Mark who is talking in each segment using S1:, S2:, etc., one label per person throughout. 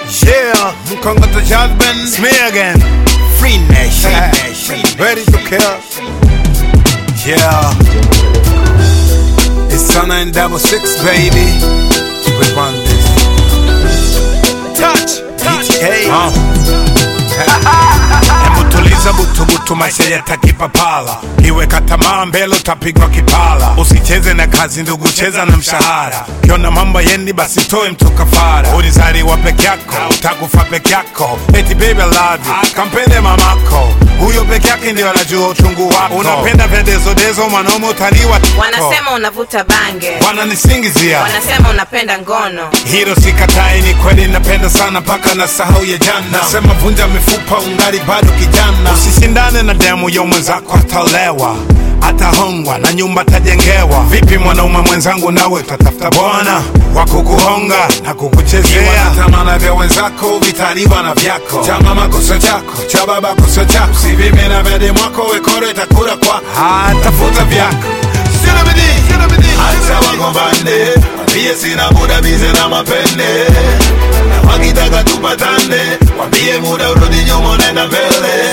S1: Yeah, Mkongoto Jasmine. It's me again. Free Nation. Ready to kill. Yeah. It's Sana and Double Six, baby. We run this. Touch. PTA. Uh. Hebu tuliza butubutu, maisha yatakipapala. Kiweka tamaa mbele, utapigwa kipala. Usicheze na kazi ndugu, cheza na mshahara. Kiona mambo yendi, basi toe mtu kafara. Ulizaliwa peke yako, utakufa peke yako. Eti baby I love you, kampende mamako. Huyo peke yake ndio anajua uchungu wako. Unapenda vya dezodezo, mwanaume utaliwa.
S2: Wanasema unavuta bange,
S1: wananisingizia
S2: wanasema unapenda ngono.
S1: hilo sikatai, ni kweli napenda sana mpaka na sahau ya jana. Nasema vunja mifupa, ungali bado kijana. Usishindane na demu yo mwenzako, atalewa atahongwa na nyumba tajengewa. Vipi mwanaume mwenzangu, nawe utatafuta bwana wa kukuhonga na kukuchezea. Tamana vya wenzako vitaliwa na vyako. Cha mama kosa chako, cha baba kosa chako. Usivime na vya demu wako, wekoro itakula kwa ah, tafuta vyako. Sina bidii, sina bidii,
S3: Acha wagombane, wambie sina muda bize na mapende, na wakitaka tupatane, wambie muda urudi nyuma nenda mbele.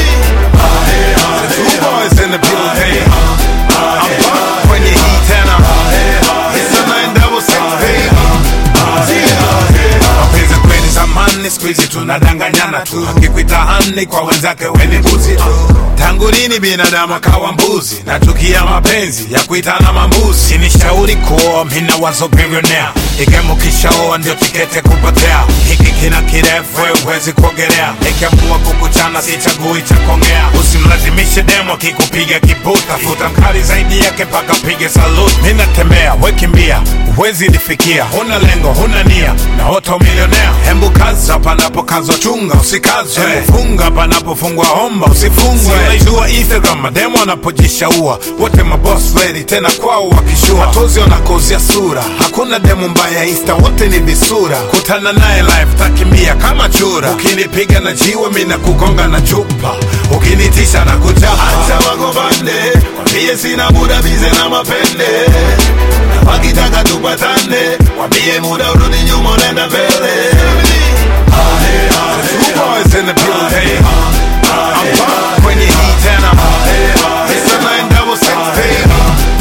S1: Two boys in the building. I'm back when you heat tena. It's a nine double six, baby. Mapenzi kweli zamani, siku hizi tunadanganyana tu. Akikuita hani kwa wenzake weni mbuzi tu. Tangu lini binadamu akawa mbuzi? Natukia mapenzi ya kuitana mambuzi. Sinishauri kuoa, mina wazo billionaire. Igemo kishaoa ndio tikete kupotea. Hiki kina kirefu, wewe huwezi kuogelea. Nikiamua kukuchana sichagui cha kongea. Usimlazimishe demo akikupiga kibuta. Futa mkali zaidi yake mpaka pige salute. Mimi natembea, we kimbia, huwezi nifikia. Huna lengo, huna nia, na oto milionea. Hembu kaza panapokazwa, chunga usikazwe. Hembu funga panapofungwa, omba usifungwe. Unaijua Instagram, mademo wanapojishaua, wote maboss lady, tena kwao wakishua. Matozi wanakozia sura, hakuna demo mbaya Insta, wote ni visura. Kutana naye live, takimbia kama chura. Ukinipiga na jiwe, mimi nakugonga na chupa. Ukinitisha na kuchapa.
S3: Acha wagombane, wambie sina muda bize na mapende, na wakitaka tupatane, wambie muda urudi nyuma nenda mbele.
S1: Two boys in the building. I'm back when you heat tena. It's a nine double six, baby.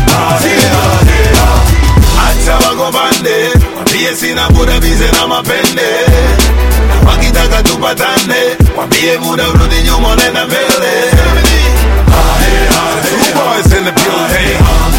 S3: Acha wagombane, wambie sina muda bize na mapende, na wakitaka tupatane, wambie muda urudi nyuma nenda mbele.
S1: Two boys in the building.